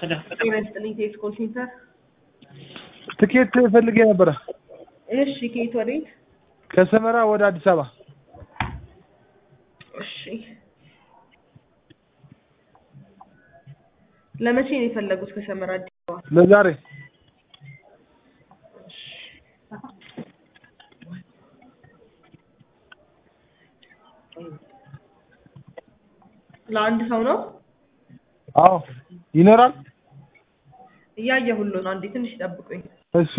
ጤና ይስጥልኝ ቴክስ ኮል ሴንተር። ትኬት ፈልጌ ነበረ እሺ ከየት ወዴት? ከሰመራ ወደ አዲስ አበባ። እሺ ለመቼ ነው የፈለጉት ከሰመራ አዲስ አበባ? ለዛሬ ለአንድ ሰው ነው? አዎ ይኖራል። እያየሁሉ ነው። አንዴ ትንሽ ጠብቁኝ። እሺ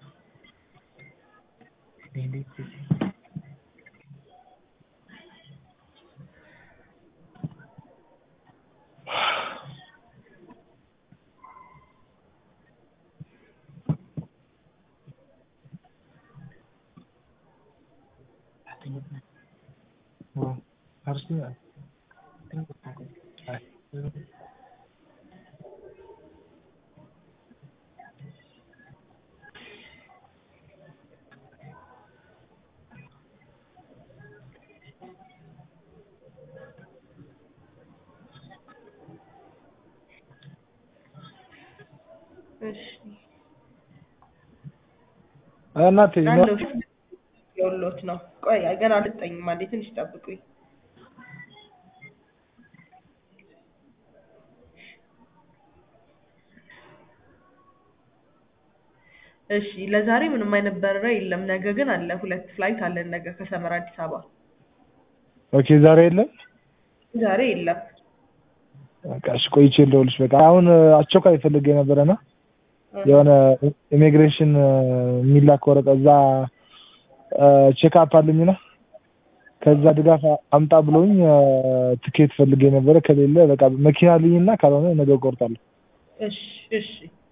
እሺ እናቴ አለው የወሎት ነው። ቆይ ገና አልጠኝም። አንዴ ትንሽ ጠብቁኝ። እሺ ለዛሬ ምንም አይነት በረራ የለም። ነገ ግን አለ። ሁለት ፍላይት አለን ነገ ከሰመራ አዲስ አበባ። ኦኬ ዛሬ የለም። ዛሬ የለም። በቃ እሺ ቆይቼ ልደውልሽ። በቃ አሁን አስቸኳይ ፈልጌ ነበረና የሆነ ኢሚግሬሽን የሚላክ ወረቀት እዛ ቼክአፕ አለኝና ከዛ ድጋፍ አምጣ ብሎኝ ትኬት ፈልጌ ነበረ። ከሌለ በቃ መኪና ልኝና ካልሆነ ነገ እቆርጣለሁ። እሺ እሺ